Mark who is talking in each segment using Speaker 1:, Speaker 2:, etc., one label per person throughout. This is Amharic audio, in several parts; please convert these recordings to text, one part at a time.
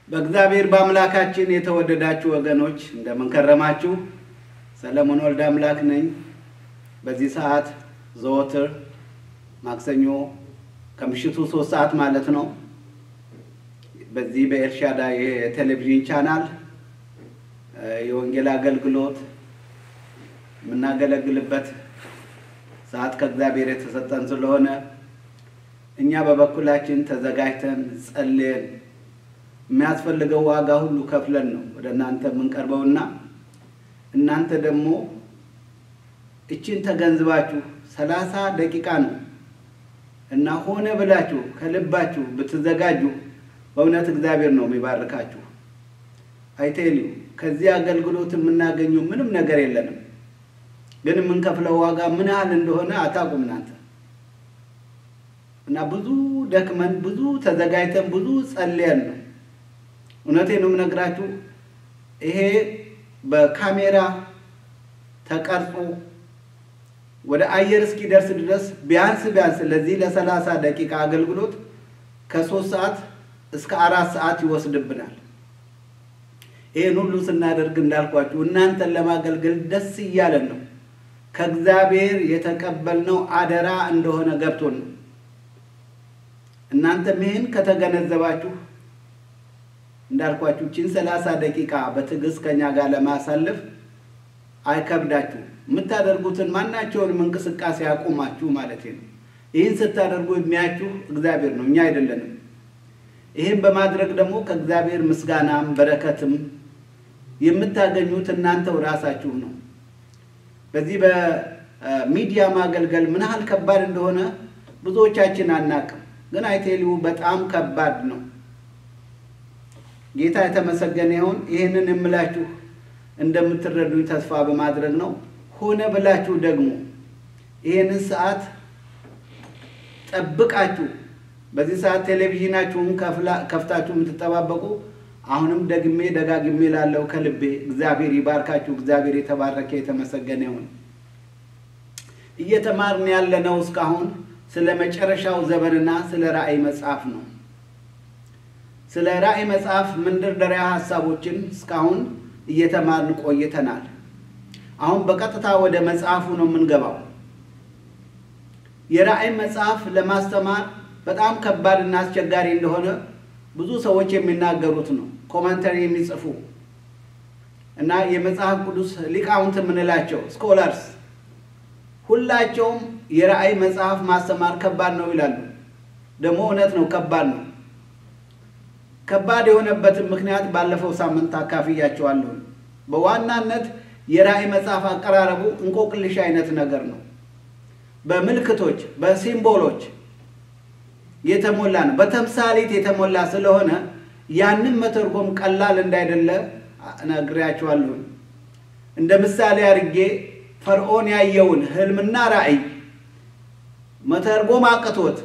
Speaker 1: በእግዚአብሔር በአምላካችን የተወደዳችሁ ወገኖች እንደምን ከረማችሁ? ሰለሞን ወልደ አምላክ ነኝ። በዚህ ሰዓት ዘወትር ማክሰኞ ከምሽቱ ሶስት ሰዓት ማለት ነው በዚህ በኤልሻዳ የቴሌቪዥን ቻናል የወንጌል አገልግሎት የምናገለግልበት ሰዓት ከእግዚአብሔር የተሰጠን ስለሆነ እኛ በበኩላችን ተዘጋጅተን ጸልየን የሚያስፈልገው ዋጋ ሁሉ ከፍለን ነው ወደ እናንተ የምንቀርበውና እናንተ ደግሞ እችን ተገንዝባችሁ ሰላሳ ደቂቃ ነው እና ሆነ ብላችሁ ከልባችሁ ብትዘጋጁ በእውነት እግዚአብሔር ነው የሚባርካችሁ። አይቴልዩ ከዚህ አገልግሎት የምናገኘው ምንም ነገር የለንም፣ ግን የምንከፍለው ዋጋ ምን ያህል እንደሆነ አታውቁም እናንተ እና ብዙ ደክመን ብዙ ተዘጋጅተን ብዙ ጸልየን ነው። እውነቴን ነው የምነግራችሁ። ይሄ በካሜራ ተቀርጾ ወደ አየር እስኪደርስ ድረስ ቢያንስ ቢያንስ ለዚህ ለሰላሳ ደቂቃ አገልግሎት ከሶስት ሰዓት እስከ አራት ሰዓት ይወስድብናል። ይህን ሁሉ ስናደርግ እንዳልኳችሁ እናንተን ለማገልገል ደስ እያለን ነው። ከእግዚአብሔር የተቀበልነው አደራ እንደሆነ ገብቶን ነው። እናንተም ይህን ከተገነዘባችሁ እንዳልኳችሁ ችን ሰላሳ ደቂቃ በትዕግስት ከኛ ጋር ለማሳለፍ አይከብዳችሁ። የምታደርጉትን ማናቸውንም እንቅስቃሴ አቁማችሁ ማለት ነው። ይህን ስታደርጉ የሚያችሁ እግዚአብሔር ነው፣ እኛ አይደለንም። ይህን በማድረግ ደግሞ ከእግዚአብሔር ምስጋናም በረከትም የምታገኙት እናንተው ራሳችሁ ነው። በዚህ በሚዲያ ማገልገል ምን ያህል ከባድ እንደሆነ ብዙዎቻችን አናቅም፣ ግን አይቴሊው በጣም ከባድ ነው። ጌታ የተመሰገነ ይሁን። ይህንን የምላችሁ እንደምትረዱኝ ተስፋ በማድረግ ነው። ሆነ ብላችሁ ደግሞ ይህንን ሰዓት ጠብቃችሁ በዚህ ሰዓት ቴሌቪዥናችሁን ከፍታችሁ የምትጠባበቁ አሁንም ደግሜ ደጋግሜ ላለው ከልቤ እግዚአብሔር ይባርካችሁ። እግዚአብሔር የተባረከ የተመሰገነ ይሁን። እየተማርን ያለነው እስካሁን ስለ መጨረሻው ዘመንና ስለ ራእይ መጽሐፍ ነው። ስለ ራእይ መጽሐፍ መንደርደሪያ ሀሳቦችን እስካሁን እየተማርን ቆይተናል። አሁን በቀጥታ ወደ መጽሐፉ ነው የምንገባው። የራእይ መጽሐፍ ለማስተማር በጣም ከባድና አስቸጋሪ እንደሆነ ብዙ ሰዎች የሚናገሩት ነው። ኮመንተሪ የሚጽፉ እና የመጽሐፍ ቅዱስ ሊቃውንት የምንላቸው ስኮላርስ ሁላቸውም የራእይ መጽሐፍ ማስተማር ከባድ ነው ይላሉ። ደግሞ እውነት ነው፣ ከባድ ነው። ከባድ የሆነበትን ምክንያት ባለፈው ሳምንት አካፍያቸዋለሁ። በዋናነት የራእይ መጽሐፍ አቀራረቡ እንቆቅልሽ አይነት ነገር ነው። በምልክቶች በሲምቦሎች የተሞላ ነው። በተምሳሌት የተሞላ ስለሆነ ያንን መተርጎም ቀላል እንዳይደለ ነግሬያቸዋለሁ። እንደ ምሳሌ አድርጌ ፈርዖን ያየውን ህልምና ራእይ መተርጎም አቅቶት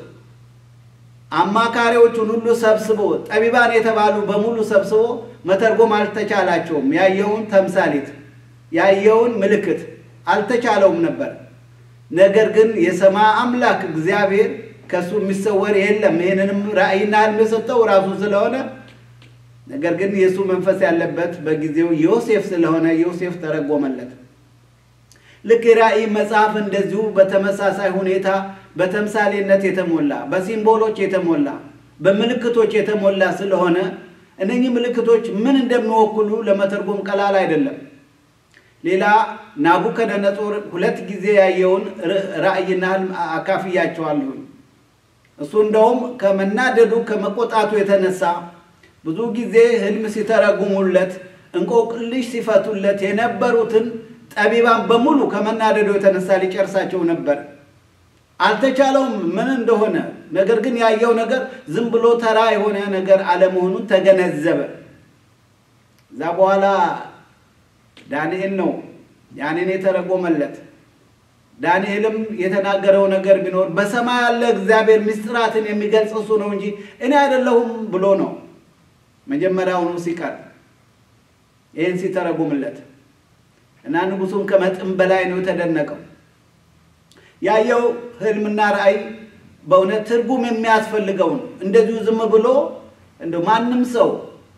Speaker 1: አማካሪዎቹን ሁሉ ሰብስቦ ጠቢባን የተባሉ በሙሉ ሰብስቦ መተርጎም አልተቻላቸውም። ያየውን ተምሳሌት ያየውን ምልክት አልተቻለውም ነበር። ነገር ግን የሰማይ አምላክ እግዚአብሔር ከእሱ የሚሰወር የለም። ይህንንም ራእይና ህልም የሰጠው ራሱ ስለሆነ ነገር ግን የእሱ መንፈስ ያለበት በጊዜው ዮሴፍ ስለሆነ ዮሴፍ ተረጎመለት። ልክ የራእይ መጽሐፍ እንደዚሁ በተመሳሳይ ሁኔታ በተምሳሌነት የተሞላ በሲምቦሎች የተሞላ በምልክቶች የተሞላ ስለሆነ እነኚህ ምልክቶች ምን እንደሚወክሉ ለመተርጎም ቀላል አይደለም። ሌላ ናቡከደነጾር ሁለት ጊዜ ያየውን ራእይና ህልም አካፍያቸዋለሁ። እሱ እንደውም ከመናደዱ ከመቆጣቱ የተነሳ ብዙ ጊዜ ህልም ሲተረጉሙለት እንቆቅልሽ ሲፈቱለት የነበሩትን ጠቢባን በሙሉ ከመናደዱ የተነሳ ሊጨርሳቸው ነበር። አልተቻለውም ምን እንደሆነ። ነገር ግን ያየው ነገር ዝም ብሎ ተራ የሆነ ነገር አለመሆኑን ተገነዘበ። እዛ በኋላ ዳንኤል ነው ያንን የተረጎመለት። ዳንኤልም የተናገረው ነገር ቢኖር በሰማይ ያለ እግዚአብሔር ምስጢራትን የሚገልጽ እሱ ነው እንጂ እኔ አይደለሁም ብሎ ነው መጀመሪያውኑ ሲቀር ይህን ሲተረጉምለት እና ንጉሱም ከመጠን በላይ ነው የተደነቀው። ያየው ህልምና ራእይ በእውነት ትርጉም የሚያስፈልገው ነው። እንደዚሁ ዝም ብሎ እንደ ማንም ሰው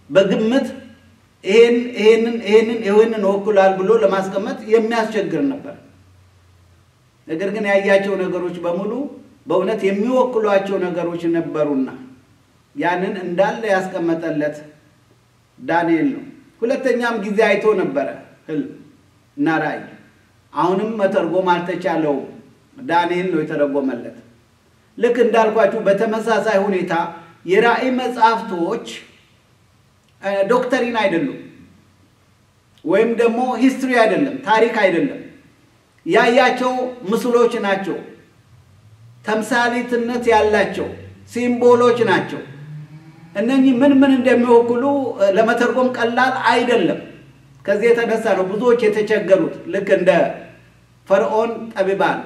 Speaker 1: በግምት ይሄን ይሄንን ይሄንን ይሄንን ወክሏል ብሎ ለማስቀመጥ የሚያስቸግር ነበር። ነገር ግን ያያቸው ነገሮች በሙሉ በእውነት የሚወክሏቸው ነገሮች ነበሩና ያንን እንዳለ ያስቀመጠለት ዳንኤል ነው። ሁለተኛም ጊዜ አይቶ ነበረ ህልም እና ራእይ። አሁንም መተርጎም አልተቻለውም። ዳንኤል ነው የተረጎመለት። ልክ እንዳልኳችሁ በተመሳሳይ ሁኔታ የራእይ መጽሐፍቶች ዶክተሪን አይደሉም፣ ወይም ደግሞ ሂስትሪ አይደለም፣ ታሪክ አይደለም። ያያቸው ምስሎች ናቸው፣ ተምሳሌትነት ያላቸው ሲምቦሎች ናቸው። እነኚህ ምን ምን እንደሚወክሉ ለመተርጎም ቀላል አይደለም። ከዚህ የተነሳ ነው ብዙዎች የተቸገሩት። ልክ እንደ ፈርዖን ጠቢባን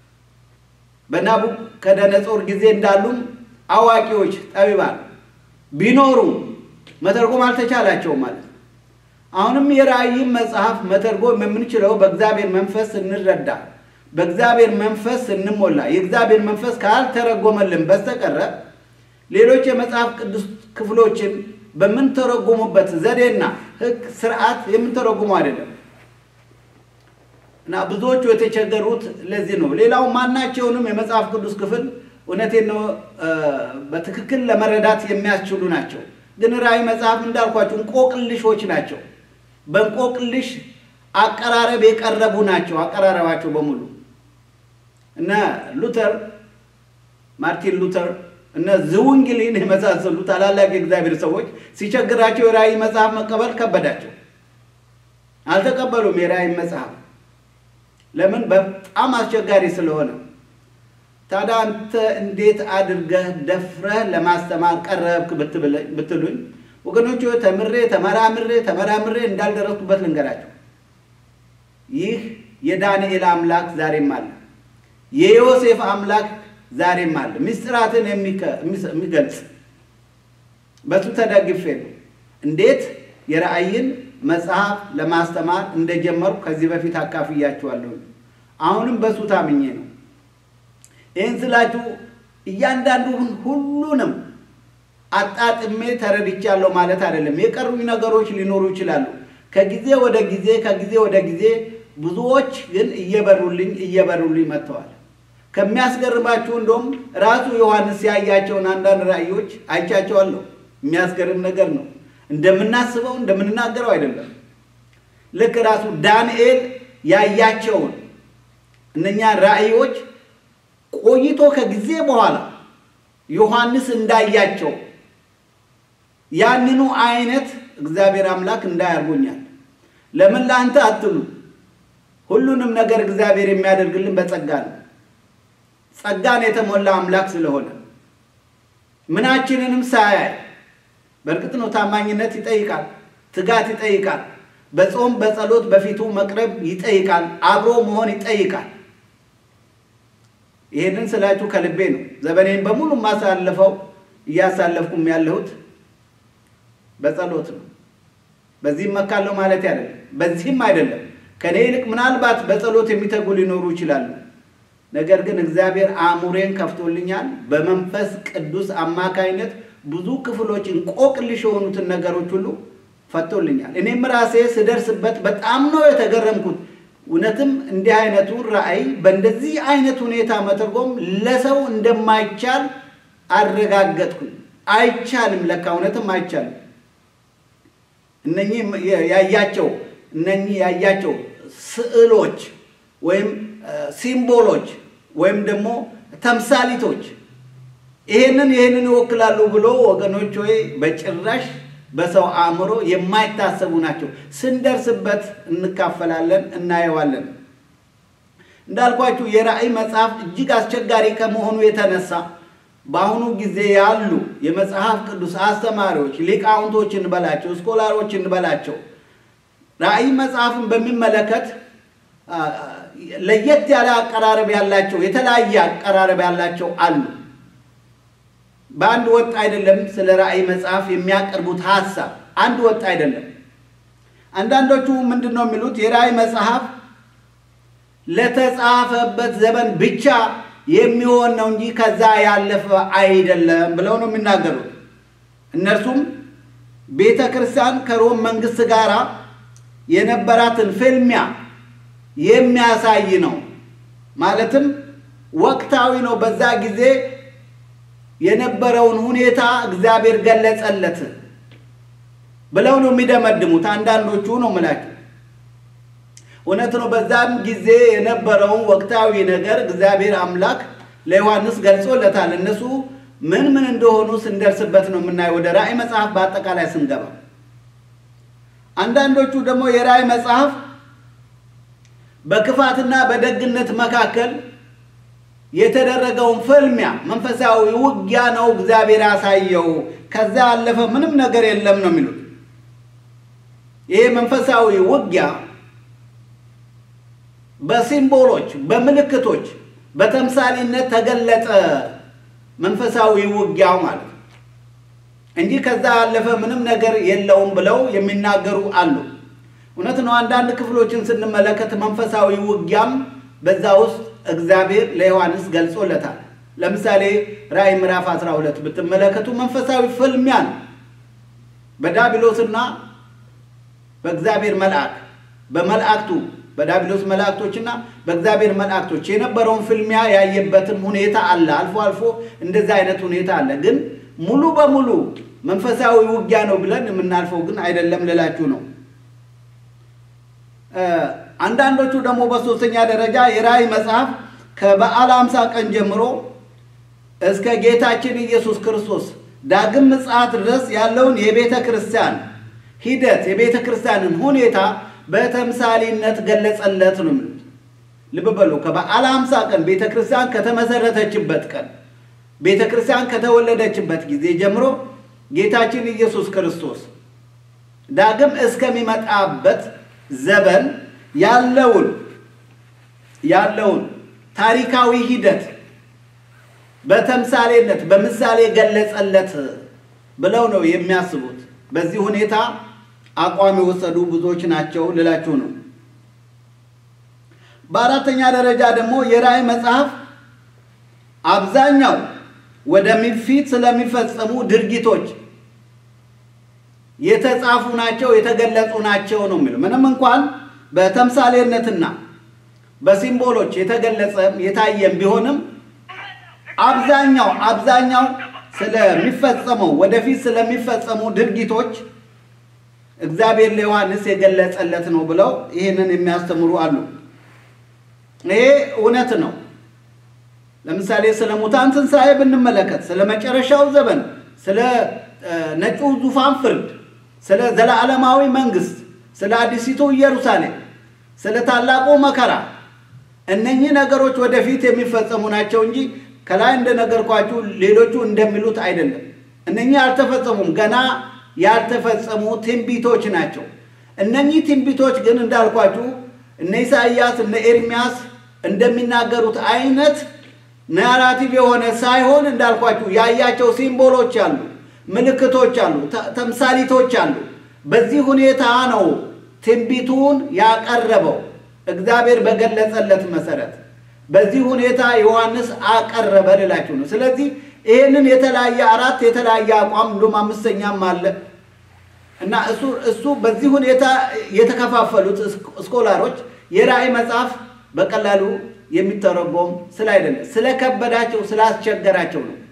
Speaker 1: በናቡከደነጾር ጊዜ እንዳሉም አዋቂዎች ጠቢባን ቢኖሩ መተርጎም አልተቻላቸውም ማለት ነው። አሁንም የራእይን መጽሐፍ መተርጎም የምንችለው በእግዚአብሔር መንፈስ ስንረዳ፣ በእግዚአብሔር መንፈስ ስንሞላ፣ የእግዚአብሔር መንፈስ ካልተረጎመልን በስተቀረ ሌሎች የመጽሐፍ ቅዱስ ክፍሎችን በምንተረጉሙበት ዘዴና ሕግ ስርዓት የምንተረጉመው አይደለም እና ብዙዎቹ የተቸገሩት ለዚህ ነው። ሌላው ማናቸውንም የመጽሐፍ ቅዱስ ክፍል እውነቴን ነው በትክክል ለመረዳት የሚያስችሉ ናቸው። ግን ራእይ መጽሐፍ እንዳልኳቸው እንቆቅልሾች ናቸው። በእንቆቅልሽ አቀራረብ የቀረቡ ናቸው። አቀራረባቸው በሙሉ እነ ሉተር ማርቲን ሉተር እነ ዝውንግሊን የመሳሰሉ ታላላቅ የእግዚአብሔር ሰዎች ሲቸግራቸው የራእይ መጽሐፍ መቀበል ከበዳቸው። አልተቀበሉም የራእይ መጽሐፍ ለምን? በጣም አስቸጋሪ ስለሆነ። ታዲያ አንተ እንዴት አድርገህ ደፍረህ ለማስተማር ቀረብክ ብትሉኝ፣ ወገኖች ተምሬ ተመራምሬ ተመራምሬ እንዳልደረስኩበት ልንገራቸው። ይህ የዳንኤል አምላክ ዛሬም አለ። የዮሴፍ አምላክ ዛሬም አለ። ምስጢራትን የሚገልጽ በሱ ተደግፌ ነው እንዴት የራእይን መጽሐፍ ለማስተማር እንደጀመርኩ ከዚህ በፊት አካፍያችኋለሁ። አሁንም በሱ ታምኜ ነው። ይህን ስላችሁ እያንዳንዱን ሁሉንም አጣጥሜ ተረድቻለሁ ማለት አይደለም። የቀሩኝ ነገሮች ሊኖሩ ይችላሉ። ከጊዜ ወደ ጊዜ ከጊዜ ወደ ጊዜ ብዙዎች ግን እየበሩልኝ እየበሩልኝ መጥተዋል። ከሚያስገርማችሁ እንደውም ራሱ ዮሐንስ ያያቸውን አንዳንድ ራእዮች አይቻቸዋለሁ። የሚያስገርም ነገር ነው። እንደምናስበው እንደምንናገረው አይደለም። ልክ ራሱ ዳንኤል ያያቸውን እነኛ ራእዮች ቆይቶ ከጊዜ በኋላ ዮሐንስ እንዳያቸው ያንኑ አይነት እግዚአብሔር አምላክ እንዳያርጎኛል። ለምን ለአንተ አትሉ? ሁሉንም ነገር እግዚአብሔር የሚያደርግልን በጸጋ ነው። ጸጋን የተሞላ አምላክ ስለሆነ ምናችንንም ሳያይ በእርግጥ ነው ታማኝነት ይጠይቃል፣ ትጋት ይጠይቃል፣ በጾም በጸሎት በፊቱ መቅረብ ይጠይቃል፣ አብሮ መሆን ይጠይቃል። ይህንን ስላችሁ ከልቤ ነው። ዘመኔን በሙሉ የማሳልፈው እያሳለፍኩም ያለሁት በጸሎት ነው። በዚህም መካለው ማለት አይደለም፣ በዚህም አይደለም። ከኔ ይልቅ ምናልባት በጸሎት የሚተጉ ሊኖሩ ይችላሉ። ነገር ግን እግዚአብሔር አእምሮዬን ከፍቶልኛል። በመንፈስ ቅዱስ አማካይነት ብዙ ክፍሎች እንቆቅልሽ የሆኑትን ነገሮች ሁሉ ፈቶልኛል። እኔም ራሴ ስደርስበት በጣም ነው የተገረምኩት። እውነትም እንዲህ አይነቱ ራእይ በእንደዚህ አይነት ሁኔታ መተርጎም ለሰው እንደማይቻል አረጋገጥኩኝ። አይቻልም፣ ለካ እውነትም አይቻልም። እነኚህ ያያቸው እነኚህ ያያቸው ስዕሎች ወይም ሲምቦሎች ወይም ደግሞ ተምሳሊቶች ይሄንን ይሄንን ይወክላሉ ብሎ ወገኖች ወይ በጭራሽ በሰው አእምሮ የማይታሰቡ ናቸው። ስንደርስበት እንካፈላለን፣ እናየዋለን። እንዳልኳችሁ የራእይ መጽሐፍ እጅግ አስቸጋሪ ከመሆኑ የተነሳ በአሁኑ ጊዜ ያሉ የመጽሐፍ ቅዱስ አስተማሪዎች ሊቃውንቶች እንበላቸው፣ ስኮላሮች እንበላቸው ራእይ መጽሐፍን በሚመለከት ለየት ያለ አቀራረብ ያላቸው የተለያየ አቀራረብ ያላቸው አሉ። በአንድ ወጥ አይደለም። ስለ ራእይ መጽሐፍ የሚያቀርቡት ሀሳብ አንድ ወጥ አይደለም። አንዳንዶቹ ምንድን ነው የሚሉት? የራእይ መጽሐፍ ለተጻፈበት ዘመን ብቻ የሚሆን ነው እንጂ ከዛ ያለፈ አይደለም ብለው ነው የሚናገሩት። እነርሱም ቤተ ክርስቲያን ከሮም መንግስት ጋር የነበራትን ፍልሚያ የሚያሳይ ነው። ማለትም ወቅታዊ ነው። በዛ ጊዜ የነበረውን ሁኔታ እግዚአብሔር ገለጸለት ብለው ነው የሚደመድሙት አንዳንዶቹ ነው ምላቸው። እውነት ነው። በዛም ጊዜ የነበረውን ወቅታዊ ነገር እግዚአብሔር አምላክ ለዮሐንስ ገልጾለታል። እነሱ ምን ምን እንደሆኑ ስንደርስበት ነው የምናየው ወደ ራእይ መጽሐፍ በአጠቃላይ ስንገባ። አንዳንዶቹ ደግሞ የራእይ መጽሐፍ በክፋትና በደግነት መካከል የተደረገውን ፍልሚያ መንፈሳዊ ውጊያ ነው እግዚአብሔር ያሳየው፣ ከዛ ያለፈ ምንም ነገር የለም ነው የሚሉት። ይሄ መንፈሳዊ ውጊያ በሲምቦሎች፣ በምልክቶች፣ በተምሳሌነት ተገለጠ። መንፈሳዊ ውጊያው ማለት ነው እንጂ ከዛ ያለፈ ምንም ነገር የለውም ብለው የሚናገሩ አሉ። እውነት ነው። አንዳንድ ክፍሎችን ስንመለከት መንፈሳዊ ውጊያም በዛ ውስጥ እግዚአብሔር ለዮሐንስ ገልጾለታል። ለምሳሌ ራእይ ምዕራፍ 12 ብትመለከቱ መንፈሳዊ ፍልሚያ ነው። በዳቢሎስና በእግዚአብሔር መልአክ በመላእክቱ በዳቢሎስ መላእክቶችና በእግዚአብሔር መላእክቶች የነበረውን ፍልሚያ ያየበትም ሁኔታ አለ። አልፎ አልፎ እንደዚህ አይነት ሁኔታ አለ። ግን ሙሉ በሙሉ መንፈሳዊ ውጊያ ነው ብለን የምናልፈው ግን አይደለም ልላችሁ ነው። አንዳንዶቹ ደግሞ በሶስተኛ ደረጃ የራእይ መጽሐፍ ከበዓለ ሃምሳ ቀን ጀምሮ እስከ ጌታችን ኢየሱስ ክርስቶስ ዳግም ምጽአት ድረስ ያለውን የቤተ ክርስቲያን ሂደት የቤተ ክርስቲያንን ሁኔታ በተምሳሌነት ገለጸለት ነው የሚሉት። ልብ በሉ። ከበዓለ ሃምሳ ቀን ቤተ ክርስቲያን ከተመሰረተችበት ቀን ቤተ ክርስቲያን ከተወለደችበት ጊዜ ጀምሮ ጌታችን ኢየሱስ ክርስቶስ ዳግም እስከሚመጣበት ዘመን ያለውን ያለውን ታሪካዊ ሂደት በተምሳሌነት በምሳሌ ገለጸለት ብለው ነው የሚያስቡት። በዚህ ሁኔታ አቋም የወሰዱ ብዙዎች ናቸው ልላችሁ ነው። በአራተኛ ደረጃ ደግሞ የራእይ መጽሐፍ አብዛኛው ወደፊት ስለሚፈጸሙ ድርጊቶች የተጻፉ ናቸው፣ የተገለጹ ናቸው ነው የሚለው። ምንም እንኳን በተምሳሌነትና በሲምቦሎች የተገለጸ የታየም ቢሆንም አብዛኛው አብዛኛው ስለሚፈጸመው ወደፊት ስለሚፈጸሙ ድርጊቶች እግዚአብሔር ለዮሐንስ የገለጸለት ነው ብለው ይህንን የሚያስተምሩ አሉ። ይሄ እውነት ነው። ለምሳሌ ስለ ሙታን ትንሣኤ ብንመለከት፣ ስለ መጨረሻው ዘመን፣ ስለ ነጩ ዙፋን ፍርድ፣ ስለ ዘላለማዊ መንግስት፣ ስለ አዲሲቱ ኢየሩሳሌም፣ ስለ ታላቁ መከራ እነኚህ ነገሮች ወደፊት የሚፈጸሙ ናቸው እንጂ ከላይ እንደነገርኳችሁ ሌሎቹ እንደሚሉት አይደለም። እነኚህ አልተፈጸሙም፣ ገና ያልተፈጸሙ ትንቢቶች ናቸው። እነኚህ ትንቢቶች ግን እንዳልኳችሁ እነ ኢሳይያስ እነ ኤርሚያስ እንደሚናገሩት አይነት ናራቲቭ የሆነ ሳይሆን እንዳልኳችሁ ያያቸው ሲምቦሎች አሉ፣ ምልክቶች አሉ፣ ተምሳሊቶች አሉ። በዚህ ሁኔታ ነው ትንቢቱን ያቀረበው እግዚአብሔር በገለጸለት መሰረት በዚህ ሁኔታ ዮሐንስ አቀረበ ልላችሁ ነው። ስለዚህ ይህንን የተለያየ አራት የተለያየ አቋም እንዲሁም አምስተኛም አለ እና እሱ እሱ በዚህ ሁኔታ የተከፋፈሉት ስኮላሮች የራእይ መጽሐፍ በቀላሉ የሚተረጎም ስላይደለ ስለከበዳቸው ስላስቸገራቸው ነው።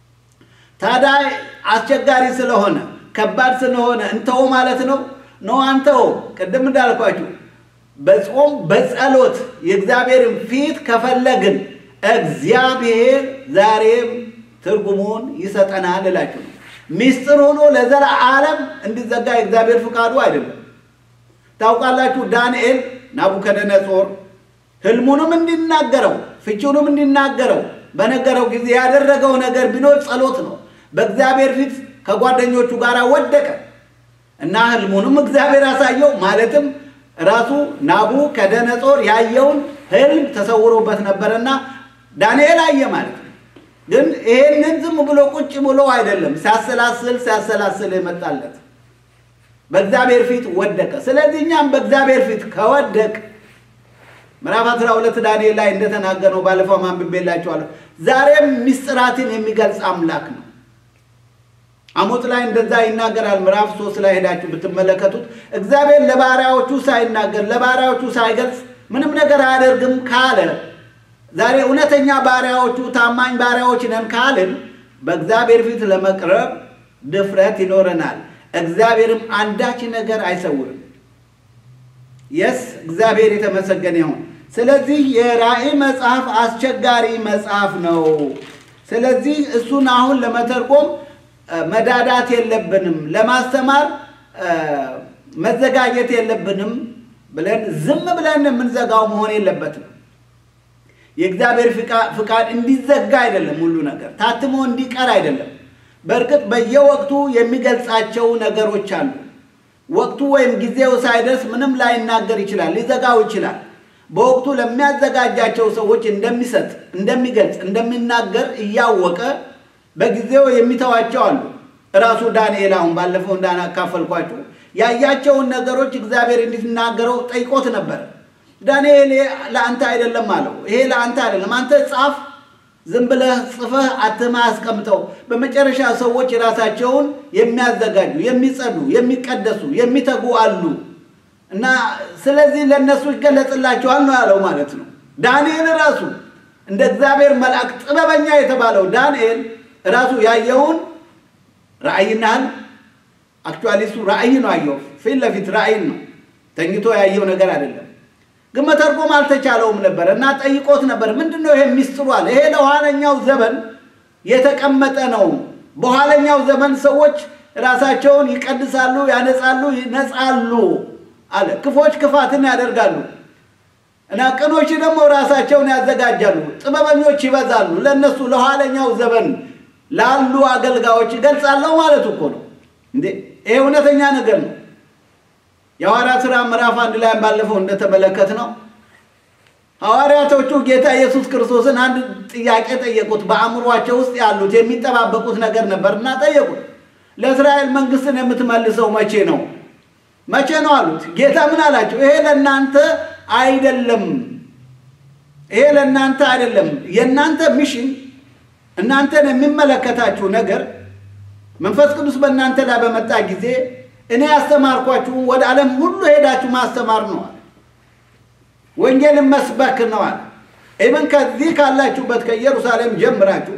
Speaker 1: ታዲያ አስቸጋሪ ስለሆነ ከባድ ስለሆነ እንተው ማለት ነው ነው አንተው ቅድም እንዳልኳችሁ በጾም በጸሎት የእግዚአብሔርን ፊት ከፈለግን እግዚአብሔር ዛሬም ትርጉሙን ይሰጠናል እላችሁ ነው። ሚስጥር ሆኖ ለዘላለም እንዲዘጋ የእግዚአብሔር ፍቃዱ አይደለም። ታውቃላችሁ ዳንኤል ናቡከደነጾር ህልሙንም እንዲናገረው ፍቺውንም እንዲናገረው በነገረው ጊዜ ያደረገው ነገር ቢኖር ጸሎት ነው። በእግዚአብሔር ፊት ከጓደኞቹ ጋር ወደቀ እና ህልሙንም እግዚአብሔር ያሳየው ማለትም ራሱ ናቡከደነጾር ያየውን ህልም ተሰውሮበት ነበረና ዳንኤል አየ ማለት ነው። ግን ይሄንን ዝም ብሎ ቁጭ ብሎ አይደለም፣ ሲያሰላስል ሲያሰላስል የመጣለት በእግዚአብሔር ፊት ወደቀ። ስለዚህ እኛም በእግዚአብሔር ፊት ከወደቅ ምዕራፍ 12 ዳንኤል ላይ እንደተናገረው ባለፈው አንብቤላችኋለሁ። ዛሬም ምስጢራትን የሚገልጽ አምላክ ነው። አሞጽ ላይ እንደዛ ይናገራል። ምዕራፍ ሶስት ላይ ሄዳችሁ ብትመለከቱት እግዚአብሔር ለባሪያዎቹ ሳይናገር ለባሪያዎቹ ሳይገልጽ ምንም ነገር አያደርግም ካለ ዛሬ እውነተኛ ባሪያዎቹ ታማኝ ባሪያዎች ነን ካልን በእግዚአብሔር ፊት ለመቅረብ ድፍረት ይኖረናል። እግዚአብሔርም አንዳች ነገር አይሰውርም። የስ እግዚአብሔር የተመሰገነ ይሁን። ስለዚህ የራእይ መጽሐፍ አስቸጋሪ መጽሐፍ ነው። ስለዚህ እሱን አሁን ለመተርጎም መዳዳት የለብንም፣ ለማስተማር መዘጋጀት የለብንም ብለን ዝም ብለን የምንዘጋው መሆን የለበትም። የእግዚአብሔር ፍቃድ እንዲዘጋ አይደለም፣ ሁሉ ነገር ታትሞ እንዲቀር አይደለም። በእርግጥ በየወቅቱ የሚገልጻቸው ነገሮች አሉ። ወቅቱ ወይም ጊዜው ሳይደርስ ምንም ላይናገር ይችላል፣ ሊዘጋው ይችላል። በወቅቱ ለሚያዘጋጃቸው ሰዎች እንደሚሰጥ፣ እንደሚገልጽ፣ እንደሚናገር እያወቀ በጊዜው የሚተዋቸው አሉ። እራሱ ዳንኤል አሁን ባለፈው እንዳካፈልኳችሁ ያያቸውን ነገሮች እግዚአብሔር እንዲናገረው ጠይቆት ነበር። ዳንኤል ለአንተ አይደለም አለው። ይሄ ለአንተ አይደለም፣ አንተ ጻፍ፣ ዝም ብለህ ጽፈህ አትመህ አስቀምጠው። በመጨረሻ ሰዎች ራሳቸውን የሚያዘጋጁ የሚጸዱ፣ የሚቀደሱ፣ የሚተጉ አሉ እና ስለዚህ ለእነሱ ይገለጽላቸዋል ነው ያለው ማለት ነው። ዳንኤል ራሱ እንደ እግዚአብሔር መልአክ ጥበበኛ የተባለው ዳንኤል ራሱ ያየውን ራእይናል አክቹዋሊ እሱ ራእይ ነው ያየው፣ ፊት ለፊት ራእይ ነው፣ ተኝቶ ያየው ነገር አይደለም። ግን መተርጎም አልተቻለውም ነበር እና ጠይቆት ነበር። ምንድን ነው ይሄ ሚስጥሩ አለ። ይሄ ለኋለኛው ዘመን የተቀመጠ ነው። በኋለኛው ዘመን ሰዎች ራሳቸውን ይቀድሳሉ፣ ያነጻሉ፣ ይነጻሉ አለ። ክፎች ክፋትን ያደርጋሉ እና ቅኖች ደግሞ ራሳቸውን ያዘጋጃሉ። ጥበበኞች ይበዛሉ። ለእነሱ ለኋለኛው ዘመን ላሉ አገልጋዮች ይገልጻለሁ ማለት እኮ ነው እንዴ! ይሄ እውነተኛ ነገር ነው። የሐዋርያት ሥራ ምዕራፍ አንድ ላይ ባለፈው እንደተመለከት ነው ሐዋርያቶቹ ጌታ ኢየሱስ ክርስቶስን አንድ ጥያቄ ጠየቁት። በአእምሯቸው ውስጥ ያሉት የሚጠባበቁት ነገር ነበር እና ጠየቁት። ለእስራኤል መንግስትን የምትመልሰው መቼ ነው? መቼ ነው አሉት። ጌታ ምን አላቸው? ይሄ ለእናንተ አይደለም፣ ይሄ ለእናንተ አይደለም። የእናንተ ሚሽን እናንተን የሚመለከታችሁ ነገር መንፈስ ቅዱስ በእናንተ ላይ በመጣ ጊዜ እኔ ያስተማርኳችሁን ወደ ዓለም ሁሉ ሄዳችሁ ማስተማር ነዋል። ወንጌልን መስበክ ነዋል። ኢብን ከዚህ ካላችሁበት ከኢየሩሳሌም ጀምራችሁ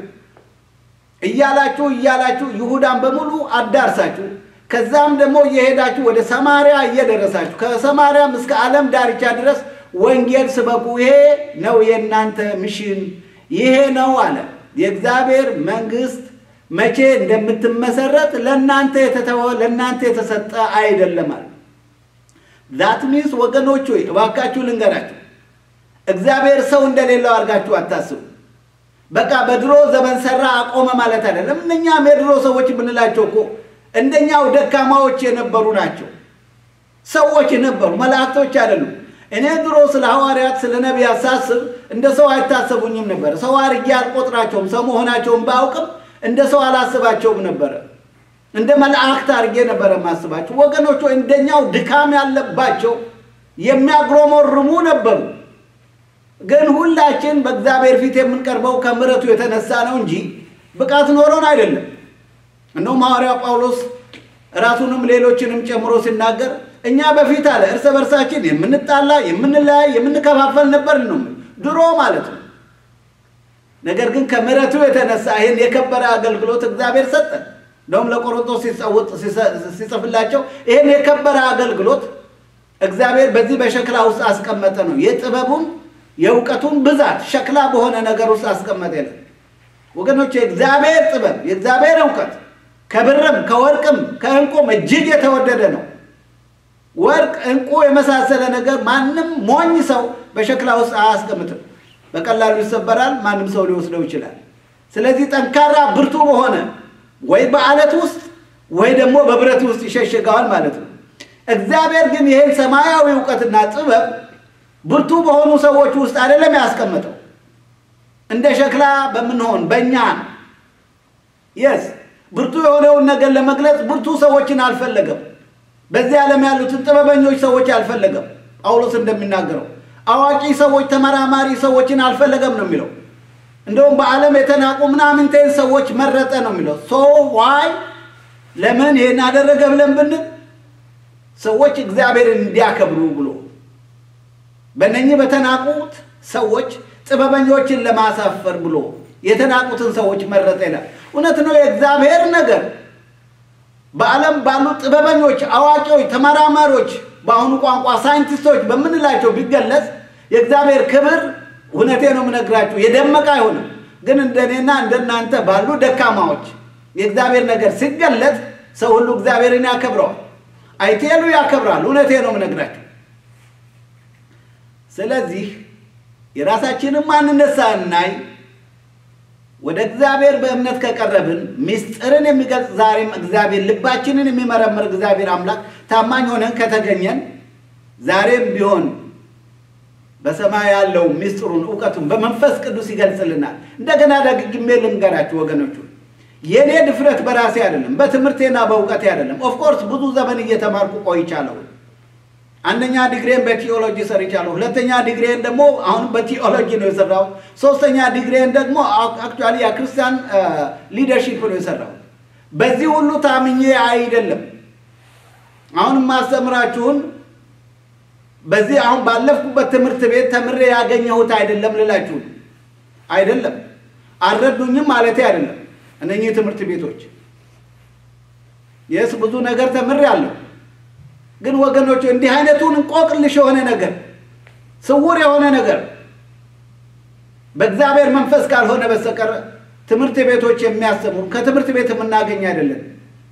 Speaker 1: እያላችሁ እያላችሁ ይሁዳን በሙሉ አዳርሳችሁ ከዛም ደግሞ እየሄዳችሁ ወደ ሰማርያ እየደረሳችሁ ከሰማርያም እስከ ዓለም ዳርቻ ድረስ ወንጌል ስበኩ። ይሄ ነው የእናንተ ሚሽን፣ ይሄ ነው አለ። የእግዚአብሔር መንግስት መቼ እንደምትመሰረት ለእናንተ የተተወ ለእናንተ የተሰጠ አይደለም አለ። ዛት ሚንስ ወገኖች ሆይ እባካችሁ ልንገራችሁ፣ እግዚአብሔር ሰው እንደሌለው አድርጋችሁ አታስቡ። በቃ በድሮ ዘመን ሰራ አቆመ ማለት አይደለም። እነኛም የድሮ ሰዎች የምንላቸው እኮ እንደኛው ደካማዎች የነበሩ ናቸው። ሰዎች ነበሩ፣ መላእክቶች አይደሉም። እኔ ድሮ ስለ ሐዋርያት ስለ ነቢያት ሳስብ እንደ ሰው አይታሰቡኝም ነበር። ሰው አድርጌ አልቆጥራቸውም። ሰው መሆናቸውን ባውቅም እንደ ሰው አላስባቸውም ነበረ። እንደ መላእክት አድርጌ ነበረ የማስባቸው። ወገኖች እንደኛው ድካም ያለባቸው የሚያግሮመርሙ ነበሩ። ግን ሁላችን በእግዚአብሔር ፊት የምንቀርበው ከምሕረቱ የተነሳ ነው እንጂ ብቃት ኖሮን አይደለም። እነሆም ሐዋርያው ጳውሎስ ራሱንም ሌሎችንም ጨምሮ ሲናገር እኛ በፊት አለ እርስ በርሳችን የምንጣላ፣ የምንለያይ፣ የምንከፋፈል ነበር ነው ድሮ ማለት ነው። ነገር ግን ከምሕረቱ የተነሳ ይህን የከበረ አገልግሎት እግዚአብሔር ሰጠን። እንደውም ለቆሮንቶስ ሲጸውጥ ሲጽፍላቸው ይህን የከበረ አገልግሎት እግዚአብሔር በዚህ በሸክላ ውስጥ አስቀመጠ ነው። የጥበቡን የእውቀቱን ብዛት ሸክላ በሆነ ነገር ውስጥ አስቀመጠ የለን ወገኖች፣ የእግዚአብሔር ጥበብ የእግዚአብሔር እውቀት ከብርም ከወርቅም ከእንቁም እጅግ የተወደደ ነው። ወርቅ፣ እንቁ የመሳሰለ ነገር ማንም ሞኝ ሰው በሸክላ ውስጥ አያስቀምጥም። በቀላሉ ይሰበራል። ማንም ሰው ሊወስደው ይችላል። ስለዚህ ጠንካራ ብርቱ በሆነ ወይ በአለት ውስጥ ወይ ደግሞ በብረት ውስጥ ይሸሽገዋል ማለት ነው። እግዚአብሔር ግን ይህን ሰማያዊ እውቀትና ጥበብ ብርቱ በሆኑ ሰዎች ውስጥ አይደለም ያስቀመጠው፣ እንደ ሸክላ በምንሆን በእኛ የስ ብርቱ የሆነውን ነገር ለመግለጽ ብርቱ ሰዎችን አልፈለገም። በዚህ ዓለም ያሉትን ጥበበኞች ሰዎች አልፈለገም። ጳውሎስ እንደሚናገረው አዋቂ ሰዎች፣ ተመራማሪ ሰዎችን አልፈለገም ነው የሚለው። እንደውም በዓለም የተናቁ ምናምንቴን ሰዎች መረጠ ነው የሚለው። ሶ ዋይ ለምን ይህን አደረገ ብለን ብንል ሰዎች እግዚአብሔርን እንዲያከብሩ ብሎ በእነኚህ በተናቁት ሰዎች ጥበበኞችን ለማሳፈር ብሎ የተናቁትን ሰዎች መረጠ ይላል። እውነት ነው። የእግዚአብሔር ነገር በዓለም ባሉ ጥበበኞች፣ አዋቂዎች፣ ተመራማሪዎች በአሁኑ ቋንቋ ሳይንቲስቶች በምንላቸው ቢገለጽ የእግዚአብሔር ክብር እውነቴ ነው የምነግራችሁ የደመቀ አይሆንም። ግን እንደኔና እንደናንተ ባሉ ደካማዎች የእግዚአብሔር ነገር ሲገለጥ ሰው ሁሉ እግዚአብሔርን ያከብረዋል። አይቴሉ ያከብራል። እውነቴ ነው የምነግራችሁ። ስለዚህ የራሳችንን ማንነት ሳናይ ወደ እግዚአብሔር በእምነት ከቀረብን ምስጢርን የሚገልጽ ዛሬም እግዚአብሔር ልባችንን የሚመረምር እግዚአብሔር አምላክ ታማኝ ሆነን ከተገኘን ዛሬም ቢሆን በሰማይ ያለው ምስጢሩን እውቀቱን በመንፈስ ቅዱስ ይገልጽልናል። እንደገና ደግሜ ልንገራችሁ ወገኖቹ፣ የእኔ ድፍረት በራሴ አይደለም፣ በትምህርቴና በእውቀቴ አይደለም። ኦፍኮርስ ብዙ ዘመን እየተማርኩ ቆይቻለሁ። አንደኛ ዲግሪን በቲኦሎጂ ሰርቻለሁ። ሁለተኛ ዲግሪን ደግሞ አሁን በቲኦሎጂ ነው የሰራው። ሶስተኛ ዲግሪን ደግሞ አክቹዋሊ የክርስቲያን ሊደርሺፕ ነው የሰራው። በዚህ ሁሉ ታምኜ አይደለም አሁን ማስተምራችሁን በዚህ አሁን ባለፍኩበት ትምህርት ቤት ተምሬ ያገኘሁት አይደለም ልላችሁ አይደለም። አልረዱኝም ማለቴ አይደለም። እነኚህ ትምህርት ቤቶች የስ ብዙ ነገር ተምሬ አለሁ። ግን ወገኖች እንዲህ አይነቱን እንቆቅልሽ የሆነ ነገር ስውር የሆነ ነገር በእግዚአብሔር መንፈስ ካልሆነ በስተቀር ትምህርት ቤቶች የሚያስተምሩ ከትምህርት ቤት የምናገኝ አይደለም።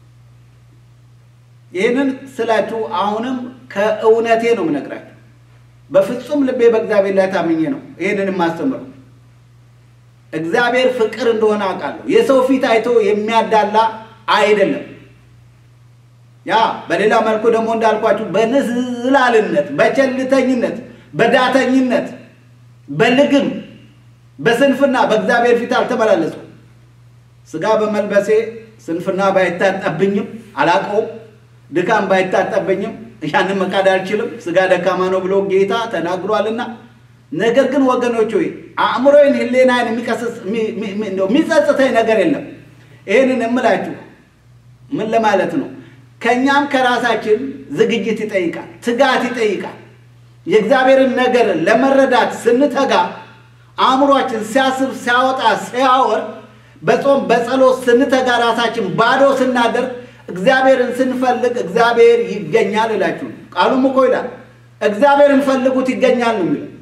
Speaker 1: ይህንን ስላችሁ አሁንም ከእውነቴ ነው የምነግራችሁ። በፍጹም ልቤ በእግዚአብሔር ላይ ታምኜ ነው ይህንን የማስተምረው። እግዚአብሔር ፍቅር እንደሆነ አውቃለሁ። የሰው ፊት አይቶ የሚያዳላ አይደለም። ያ በሌላ መልኩ ደግሞ እንዳልኳችሁ በንዝላልነት፣ በቸልተኝነት፣ በዳተኝነት፣ በልግም፣ በስንፍና በእግዚአብሔር ፊት አልተመላለስኩም። ስጋ በመልበሴ ስንፍና ባይታጠብኝም አላቀውም። ድካም ባይታጠብኝም ያንን መካድ አልችልም። ስጋ ደካማ ነው ብሎ ጌታ ተናግሯልና። ነገር ግን ወገኖች ሆይ አእምሮዬን፣ ሕሊናዬን የሚቀስስ የሚጸጽተኝ ነገር የለም። ይህንን እምላችሁ ምን ለማለት ነው? ከእኛም ከራሳችን ዝግጅት ይጠይቃል፣ ትጋት ይጠይቃል። የእግዚአብሔርን ነገር ለመረዳት ስንተጋ አእምሯችን ሲያስብ፣ ሲያወጣ፣ ሲያወር በጾም በጸሎት ስንተጋ ራሳችን ባዶ ስናደርግ እግዚአብሔርን ስንፈልግ እግዚአብሔር ይገኛል እላችሁ። ቃሉም እኮ ይላል እግዚአብሔርን ፈልጉት ይገኛል ነው የሚለው።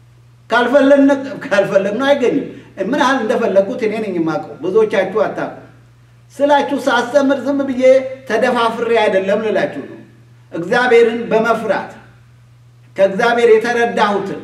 Speaker 1: ካልፈለግነው አይገኝም። ምን ያህል እንደፈለግኩት እኔ ነኝ የማውቀው፣ ብዙዎቻችሁ አታውቁም። ስላችሁ ሳስተምር ዝም ብዬ ተደፋፍሬ አይደለም ልላችሁ ነው። እግዚአብሔርን በመፍራት ከእግዚአብሔር የተረዳሁትን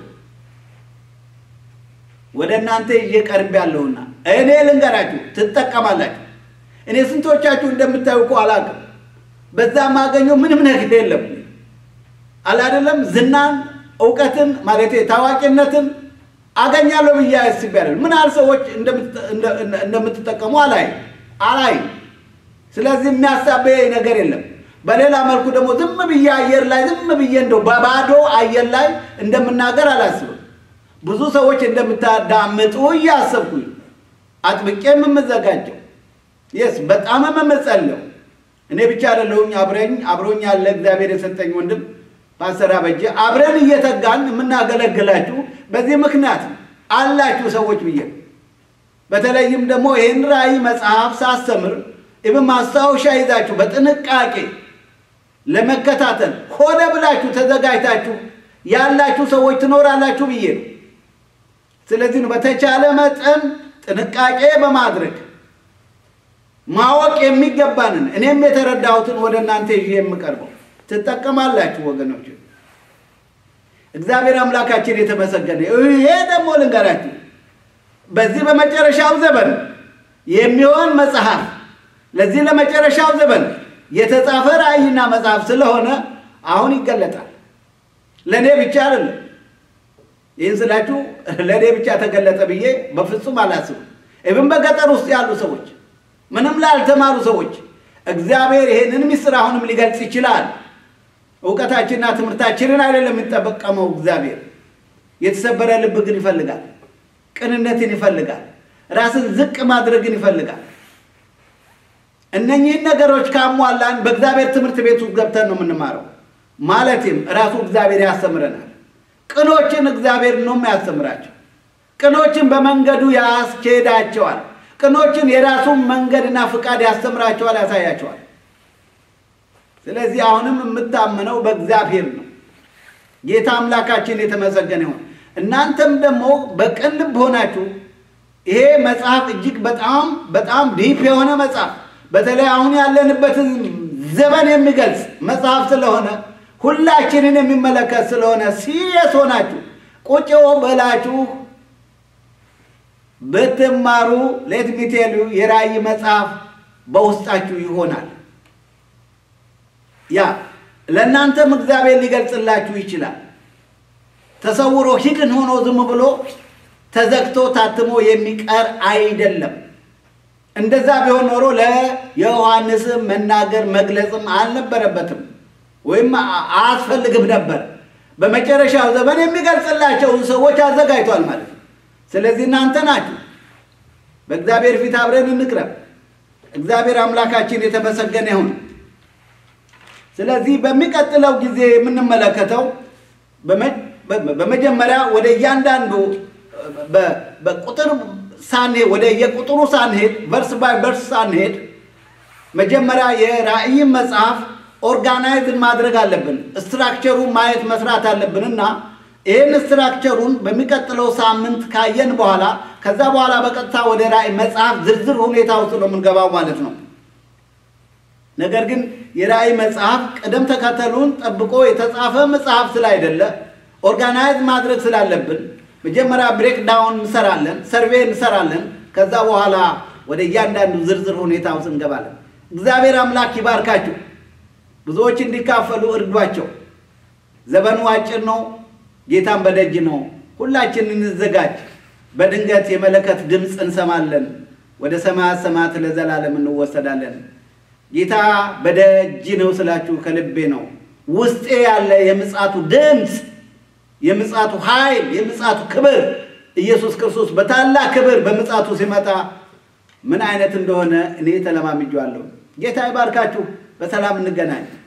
Speaker 1: ወደ እናንተ ይዤ ቀርብ ያለሁና እኔ ልንገራችሁ ትጠቀማላችሁ። እኔ ስንቶቻችሁ እንደምታዩ እኮ አላውቅም። በዛ የማገኘው ምንም ነገር የለም። አላደለም ዝናን፣ እውቀትን ማለት ታዋቂነትን አገኛለሁ ብዬ አስቤያለሁ። ምን ያህል ሰዎች እንደምትጠቀሙ አላይ አላይ ስለዚህ የሚያሳበየኝ ነገር የለም። በሌላ መልኩ ደግሞ ዝም ብዬ አየር ላይ ዝም ብዬ እንደው በባዶ አየር ላይ እንደምናገር አላስብም። ብዙ ሰዎች እንደምታዳምጡ እያሰብኩኝ አጥብቄ የምዘጋጀው የስ በጣም የምጸለው እኔ ብቻ አይደለሁኝ። አብረኝ አብሮኝ ያለ እግዚአብሔር የሰጠኝ ወንድም ፓስተር አበጀ አብረን እየተጋን የምናገለግላችሁ በዚህ ምክንያት አላችሁ ሰዎች ብዬ በተለይም ደግሞ ይህን ራእይ መጽሐፍ ሳስተምር ኢብን ማስታወሻ ይዛችሁ በጥንቃቄ ለመከታተል ሆነ ብላችሁ ተዘጋጅታችሁ ያላችሁ ሰዎች ትኖራላችሁ ብዬ ነው። ስለዚህ ነው በተቻለ መጠን ጥንቃቄ በማድረግ ማወቅ የሚገባንን እኔም የተረዳሁትን ወደ እናንተ ይዤ የምቀርበው ትጠቀማላችሁ ወገኖች። እግዚአብሔር አምላካችን የተመሰገነ። ይሄ ደግሞ ልንገራችሁ በዚህ በመጨረሻው ዘመን የሚሆን መጽሐፍ ለዚህ ለመጨረሻው ዘመን የተጻፈ ራእይና መጽሐፍ ስለሆነ አሁን ይገለጣል። ለእኔ ብቻ አይደለም። ይህን ስላችሁ ለእኔ ብቻ ተገለጠ ብዬ በፍጹም አላስብም። ኢብን በገጠር ውስጥ ያሉ ሰዎች፣ ምንም ላልተማሩ ሰዎች እግዚአብሔር ይህንን ምስጢር አሁንም ሊገልጽ ይችላል። እውቀታችንና ትምህርታችንን አይደለም የሚጠቀመው እግዚአብሔር። የተሰበረ ልብ ግን ይፈልጋል። ቅንነትን ይፈልጋል። ራስን ዝቅ ማድረግን ይፈልጋል። እነኚህን ነገሮች ካሟላን በእግዚአብሔር ትምህርት ቤት ውስጥ ገብተን ነው የምንማረው። ማለትም ራሱ እግዚአብሔር ያስተምረናል። ቅኖችን እግዚአብሔር ነው የሚያስተምራቸው። ቅኖችን በመንገዱ ያስኬዳቸዋል። ቅኖችን የራሱን መንገድና ፍቃድ ያስተምራቸዋል፣ ያሳያቸዋል። ስለዚህ አሁንም የምታምነው በእግዚአብሔር ነው። ጌታ አምላካችን የተመሰገነ ይሁን። እናንተም ደግሞ በቅን ልብ ሆናችሁ ይሄ መጽሐፍ እጅግ በጣም በጣም ዲፕ የሆነ መጽሐፍ በተለይ አሁን ያለንበትን ዘመን የሚገልጽ መጽሐፍ ስለሆነ ሁላችንን የሚመለከት ስለሆነ ሲሪየስ ሆናችሁ ቁጭ ብላችሁ ብትማሩ ሌትሚቴሉ የራእይ መጽሐፍ በውስጣችሁ ይሆናል። ያ ለእናንተም እግዚአብሔር ሊገልጽላችሁ ይችላል። ተሰውሮ ሂድን ሆኖ ዝም ብሎ ተዘግቶ ታትሞ የሚቀር አይደለም። እንደዛ ቢሆን ኖሮ ለዮሐንስም መናገር መግለጽም አልነበረበትም ወይም አያስፈልግም ነበር። በመጨረሻው ዘመን የሚገልጽላቸውን ሰዎች አዘጋጅቷል ማለት ነው። ስለዚህ እናንተ ናችሁ። በእግዚአብሔር ፊት አብረን እንቅረብ። እግዚአብሔር አምላካችን የተመሰገነ ይሁን። ስለዚህ በሚቀጥለው ጊዜ የምንመለከተው በመጀመሪያ ወደ እያንዳንዱ በቁጥር ሳንሄድ ወደ የቁጥሩ ሳንሄድ ቨርስ ባይ ቨርስ ሳንሄድ መጀመሪያ የራእይን መጽሐፍ ኦርጋናይዝን ማድረግ አለብን። ስትራክቸሩን ማየት መስራት አለብን እና ይህን ስትራክቸሩን በሚቀጥለው ሳምንት ካየን በኋላ ከዛ በኋላ በቀጥታ ወደ ራእይ መጽሐፍ ዝርዝር ሁኔታ ውስጥ ነው የምንገባው ማለት ነው። ነገር ግን የራእይ መጽሐፍ ቅደም ተከተሉን ጠብቆ የተጻፈ መጽሐፍ ስላይደለ ኦርጋናይዝ ማድረግ ስላለብን መጀመሪያ ብሬክ ዳውን እንሰራለን፣ ሰርቬይ እንሰራለን። ከዛ በኋላ ወደ እያንዳንዱ ዝርዝር ሁኔታ ውስጥ እንገባለን። እግዚአብሔር አምላክ ይባርካችሁ። ብዙዎች እንዲካፈሉ እርዷቸው። ዘመኑ አጭር ነው። ጌታን በደጅ ነው። ሁላችን እንዘጋጅ። በድንገት የመለከት ድምፅ እንሰማለን። ወደ ሰማያት ሰማያት ለዘላለም እንወሰዳለን። ጌታ በደጅ ነው ስላችሁ ከልቤ ነው። ውስጤ ያለ የምጽአቱ ድምፅ፣ የምጽአቱ ኃይል፣ የምጽአቱ ክብር ኢየሱስ ክርስቶስ በታላቅ ክብር በምጽአቱ ሲመጣ ምን አይነት እንደሆነ እኔ ተለማምጄዋለሁ። ጌታ ይባርካችሁ። በሰላም እንገናኝ።